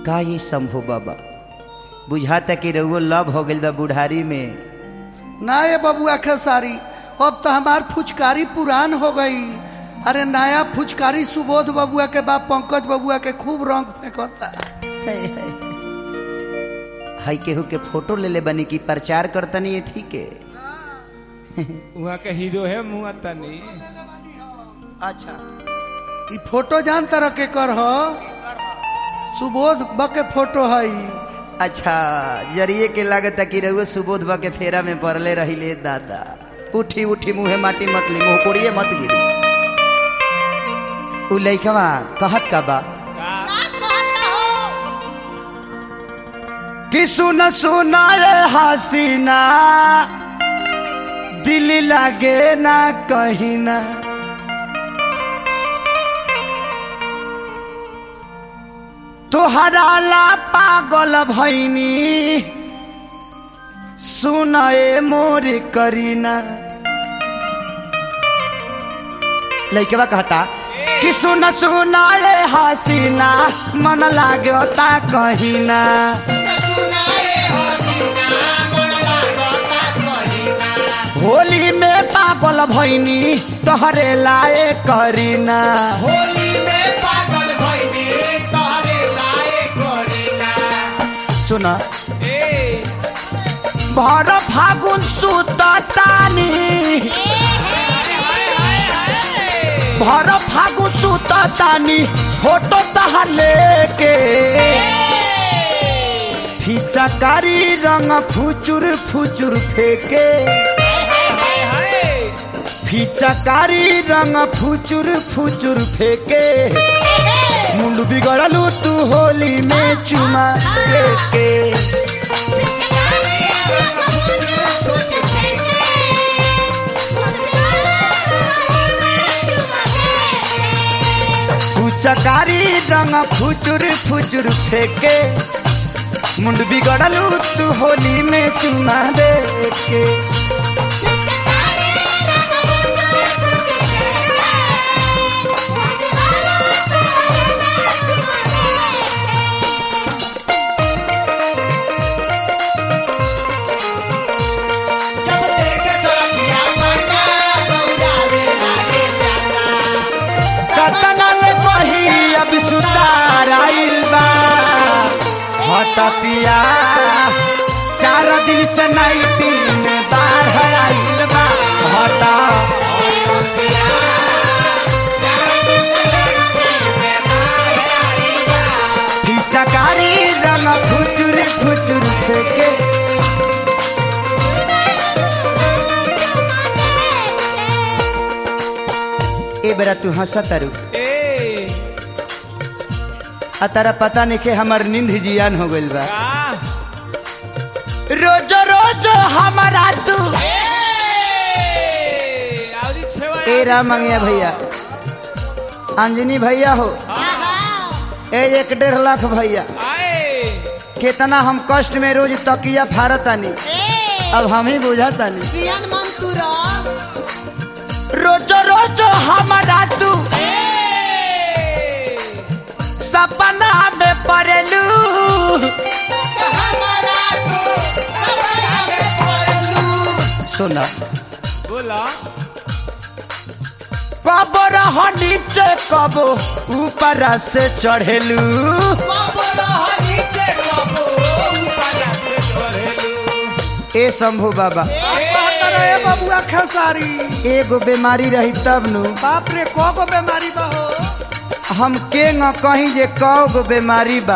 का ये संभव बाबा बुझाता कि रउओ लव हो गइल बा बुढ़ारी में ना ये बबुआ खेसारी अब तो हमार फुचकारी पुरान हो गई अरे नया फुचकारी सुबोध बबुआ के बाप पंकज बबुआ के खूब रंग फेंकता हाय, हाय। हाय केहू के फोटो ले ले बनी की प्रचार करतनी थी के वहाँ के हीरो है मुँह तनी अच्छा ई फोटो जान तरह के कर हो सुबोध ब के फोटो है अच्छा जरिए के लागत कि रउआ सुबोध बा के फेरा में पड़ले रहिले दादा उठी उठी मुहे माटी मतली मुंह कोड़िए मत गिरी उ लइकवा कहत का बा कि सुन सुना रे हसीना दिल लागे ना कहीं ना तोहरा ला पागल भैनी सुनाए मोर करीना लइकवा कहता कि सुन सुनाए हसीना मन लागता कहीना होली में पागल भैनी तोहरे लाए करीना सुना ए भर फागुन सुततानी भर फागुन सुततानी फोटो तहार लेके फिचकारी रंग फुचुर फुचुर फेके फिचकारी रंग फुचुर फुचुर फेके मुंड बिगड़लू तू होली में चुमा लेके फुचकारी रंग फुचुर फुचुर फेके मुंड बिगड़लू तू होली में चुमा दे के कतना में कही अब सुतार आइल बा हट पिया चार दिन से नहीं दिन बाढ़ आइल बा हट फिचकारी रंग फुचुर फुचुर फेंके ए बेरा तू हंसत तारू ए आ तारा पता नहीं के हमार नींद जियान हो गइल बा का रोज रोज हमारा तू ए आवरी छेवा ए राम मंगिया भैया अंजनी भैया हो ए एक डेढ़ लाख भैया आए कितना हम कष्ट में रोज तकिया फारतानी अब हम ही बुझातानी रोज रोज हमारा तू ए सपना में पड़लू सुना बोला कब रह नीचे कब ऊपर से चढ़ेलू ए शंभू बाबा अरे बबुआ खेसारी एगो बीमारी रही तब नु बाप रे को गो बीमारी बा हो हम के न कहीं जे कौ बीमारी बा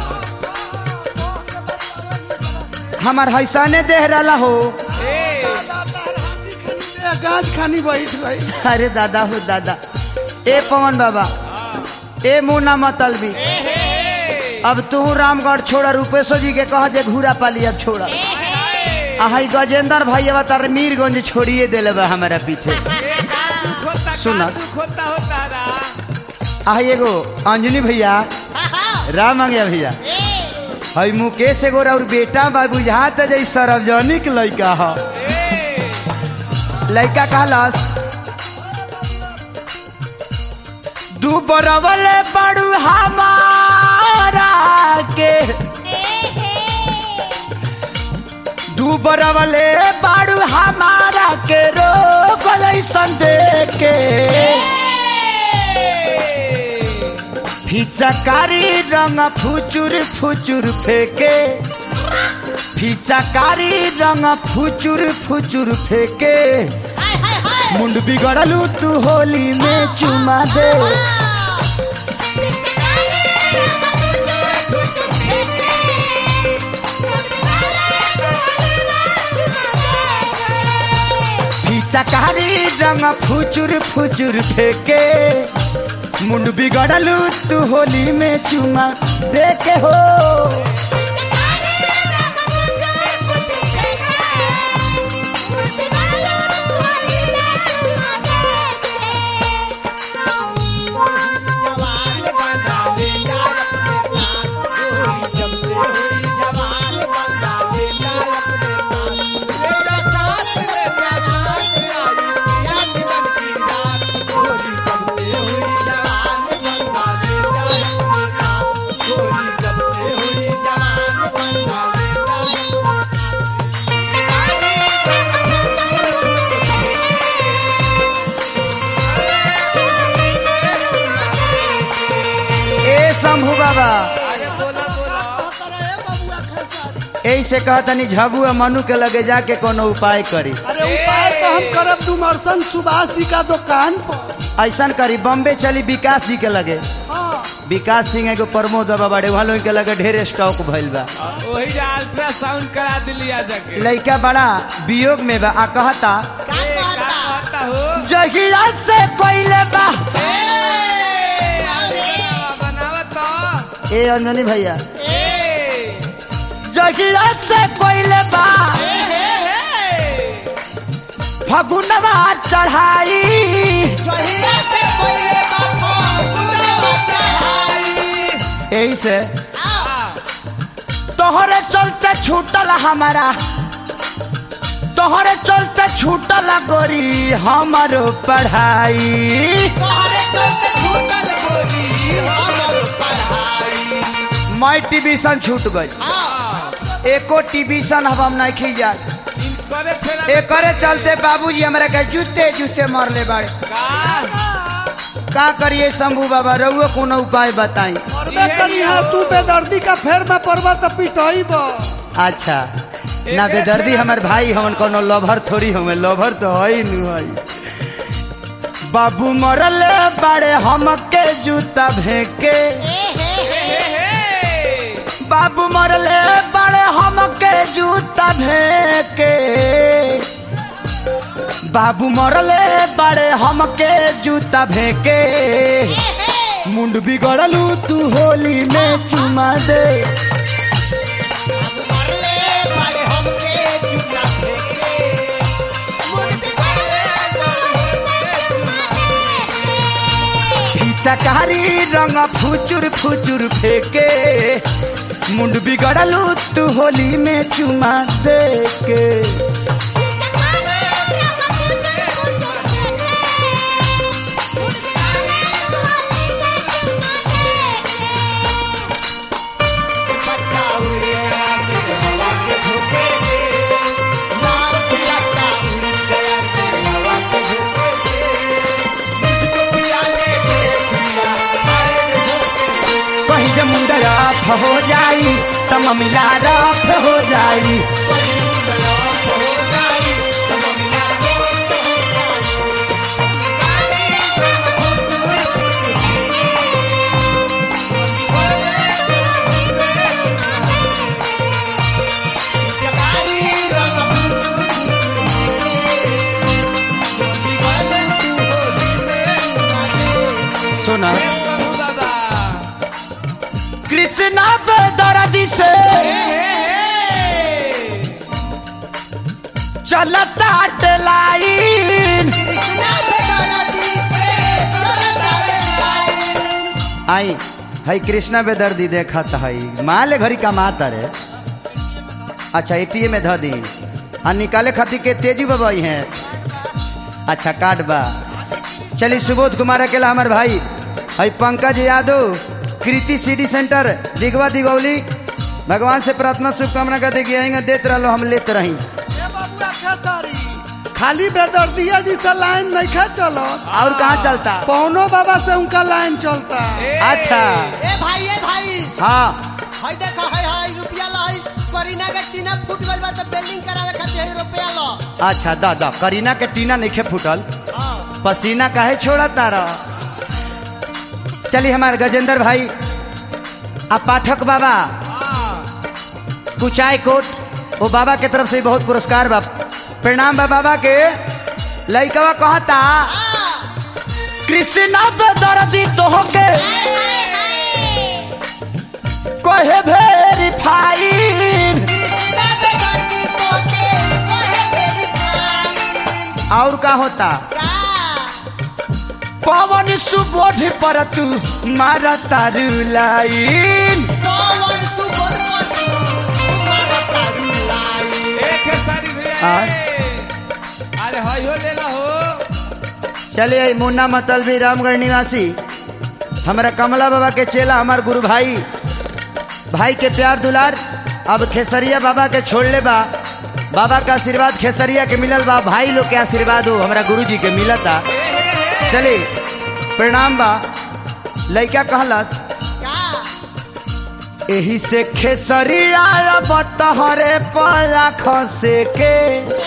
हमार हैसाने देह रहा हो ए गाज खानी बैठ गई अरे दादा हो दादा ए पवन बाबा ए मुन्ना मतलबी अब तू रामगढ़ छोड़ा रूपेशो जी के कह जे घूरा पाली अब छोड़ा आई गजेंद्र भाई अब तार मीरगंज छोड़िए दिले बा हमारा पीछे खोता सुना। खोता होता रा आई एगो अंजनी भैया राम मंगिया भैया हई मुकेश एगो और बेटा बा बुझात जै सार्वजनिक लड़का ह लड़का कहलस दू बरवले बड़ू हमारा के उबरवले बाड़ू हमारा के रोग ऐसन देख के फिचकारी रंग फुचुर फुचुर फेके फिचकारी रंग फुचुर फुचुर फेके मुंड बिगड़लू तू होली में चुमा दे फिचकारी रंग फुचुर फुचुर फेके मुंड बिगड़लू तू होली में चुमा दे के हो ए शंभू बाबा अरे बोला बोला ऐसे कहतनी झबू मनु के लगे जाके कोनो उपाय करी अरे उपाय तो हम करब डुमरसन सुभाष जी का दुकान पर ऐसा करी बॉम्बे चली विकास जी के लगे हाँ विकास सिंह एगो प्रमोद बाबा बड़े वहाँ लोग के लगे ढेर स्टॉक भइल बा वही जो अल्ट्रासाउंड करा दिली आ जाके लड़का बड़ा वियोग में बा आ कहता ए, का कहता हो जहिया से कोइले बा बनावत तो ए अंजनी भैया ए जहिया से कोइले बा फगुनवा चढ़ाई यही से तोहरे चलते छूटल हमारा तोहरे चलते छूटल गोरी हमारो पढ़ाई मैं टिबिशन छूट गई एको टिबिशन अब हम नहीं खिया इनकरे फेरा एकरे चलते बाबूजी हमरा के जूते जूते मारले बाड़े का का करिए शंभू बाबा रउओ कोनो उपाय बताई करबे करी है तू बेदर्दी का फेर में पड़बा तो पिटई बा अच्छा ना बेदर्दी हमर भाई हमन कोनो लभर थोड़ी हमें लभर तो है नु है बाबू मरल बाड़े हमके जूता भेके बाबू मरले बाड़े हमके जूता भेके बाबू मरले बाड़े हमके जूता भेके मुंड बिगड़लू तू होली में चुमा दे चकारी रंग फुचुर फुचुर फेके मुंड बिगड़लू तू होली में चुमा दे के कहीं जमुंडा रफ हो जाई तम मिला रफ हो जाई सुना दादा कृष्णा पे दर्दी से चलता लाइन आई हई कृष्णा बेदर्दी देखत हई माले घरी कमाता रे अच्छा एटीएम में ध दी आ निकाले खातिर के तेजी बबाई हैं अच्छा कार्ड बा चली सुबोध कुमार अकेला हमार भाई हई पंकज यादव कृति सिटी सेंटर दिगवा दिगौली भगवान से प्रार्थना शुभकामना कर देगी आएंगे देते रहो हम लेते रही ए बबुआ खेसारी खाली बेदर्दिया जी से लाइन नहीं खा चलो और कहाँ चलता पौनो बाबा से उनका लाइन चलता अच्छा ए भाई ए भाई हाँ हई देखो हई हई रुपया लो हई करीना के टीना फूट गइल बा तो बिल्डिंग करावे खातिर हई रुपया लो अच्छा दा दा करीना के टीना नहीं फूटल हां पसीना काहे छोड़ा तारा चलिए हमारे गजेंद्र भाई आ पाठक बाबा कुचाय कोट वो बाबा के तरफ से बहुत पुरस्कार बा प्रणाम बा बाबा के लइकवा कहता कृष्णा पे दर्दी तो के कहे वेरीफाइन और का होता पवन सुबोध पर तू मारा तारू लाइन एक है सारी भैया हाँ। अरे हई हो लेला हो चलिए मुन्ना मतलबी रामगढ़ निवासी हमारा कमला बाबा के चेला हमार गुरु भाई भाई के प्यार दुलार अब खेसरिया बाबा के छोड़ ले बा बाबा का आशीर्वाद खेसरिया के मिलल बा भाई लोग के आशीर्वाद हो हमारा गुरु जी के मिलता चलिए प्रणाम बा लइका कहलस एही से खेसरिया बतहरे पला खसे के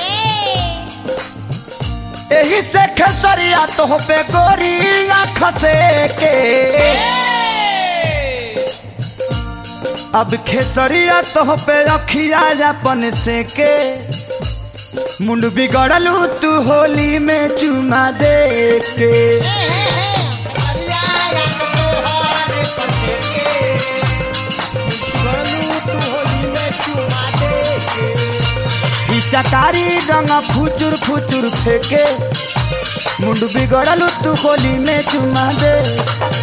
एही से खेसरिया तो पे गोरिया खसे के अब खेसरिया तो पे रखिया अपन से के मुंड बिगड़लू तू होली में चुमा दे के ई चकारी रंग फुचुर फुचुर फेके मुंड बिगड़लू तू होली में चुमा दे